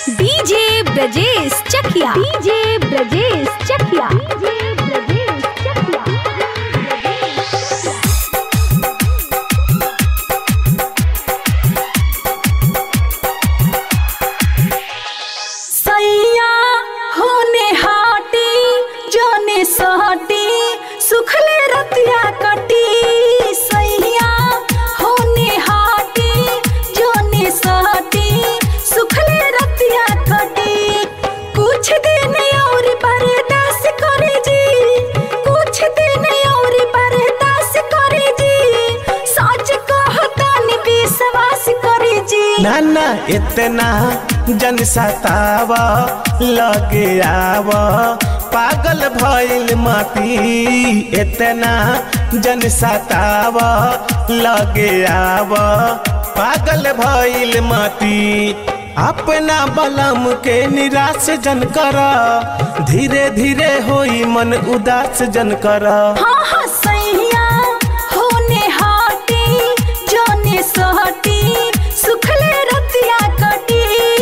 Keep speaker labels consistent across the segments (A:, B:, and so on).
A: DJ Brajesh Chakia DJ Brajesh Chakia DJ Brajesh Chakia
B: सैया होने हाटी जोने सहटी सुखले रतिया कटी सैया होने हाटी जोने सहटी सुखले रतिया कटी कुछ दिन और बर्दाश्त करे जी कुछ दिन और बर्दाश्त करे जी सच कहतन विश्वास करे जी
C: ना ना इतना जन सताव लगे आव पागल भइल मती इतना जन सताव लगे आव पागल भइल मती अपना बलम के निराश जन कर धीरे धीरे होई मन उदास जन कर
B: हाँ हाँ सैया होने हाटी जोने सहटी सुखले रतिया कटी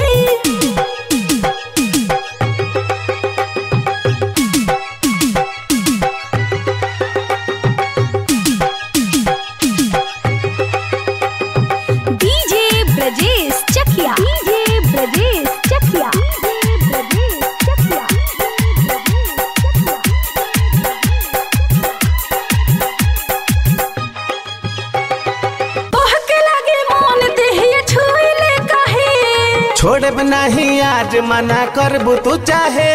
A: DJ Brajesh Chakia DJ Brajesh Chakia DJ Brajesh Chakia
B: तोहके लगे मन देहिए छुइले काहे
C: छोड़ब नहीं आज मना करबू तू चाहे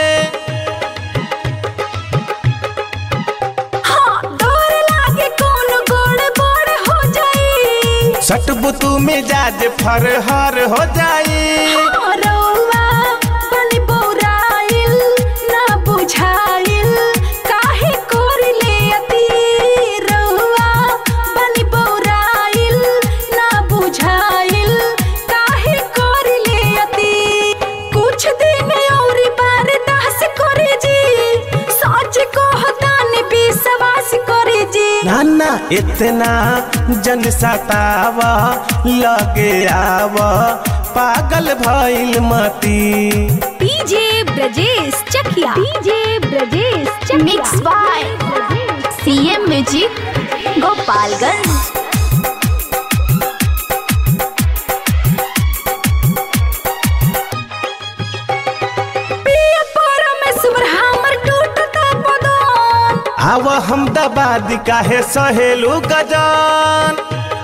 B: हाँ डर लागे कौन गोड़ बोड़ हो जाई
C: सटबू तू मिजाज फरहर हो जाई
B: हाँ, रउआ बनी बौराइल ना बुझाइल काहे कोरिले अति रउआ बनी बौराइल ना बुझाइल काहे कोरिले अति कुछ दिन और बर्दाश्त करे जी सच कहतान विश्वास करे जी
C: ना ना इतना जन सताव लगे आव पागल भइल मती
A: DJ Brajesh Chakia DJ Brajesh Chakia
D: mix by CM music Gopalganj
B: पिया परमेश्वर हमर टूटता बदन
C: आव हम दबाद काहे सहेलू गजान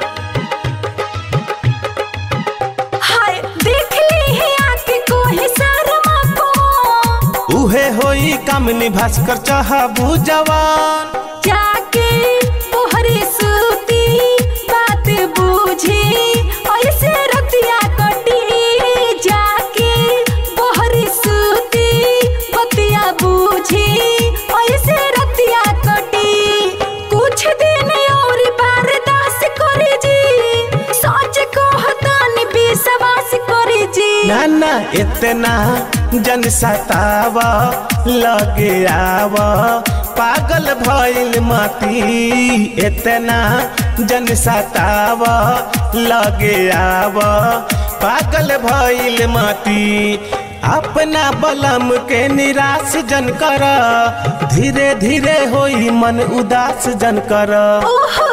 B: हाय देख ली है आके कोई शर्मा को
C: उहे होई कामनी भास्कर चाहबू जवान
B: जाके तोहरे सूती बात बूझी ऐसे रतिया कटी जाके तोहरे सूती बतिया बूझी ऐसे रतिया कटी कुछ दिन और बर्दाश्त करे जी सच कहतान विश्वास करे जी
C: ना ना इतना जन सताव लगे आव पागल भइल मती इतना जन सताव लगे आव पागल भइल मती अपना बलम के निराश जन कर धीरे धीरे होई मन उदास जन कर
B: ओहो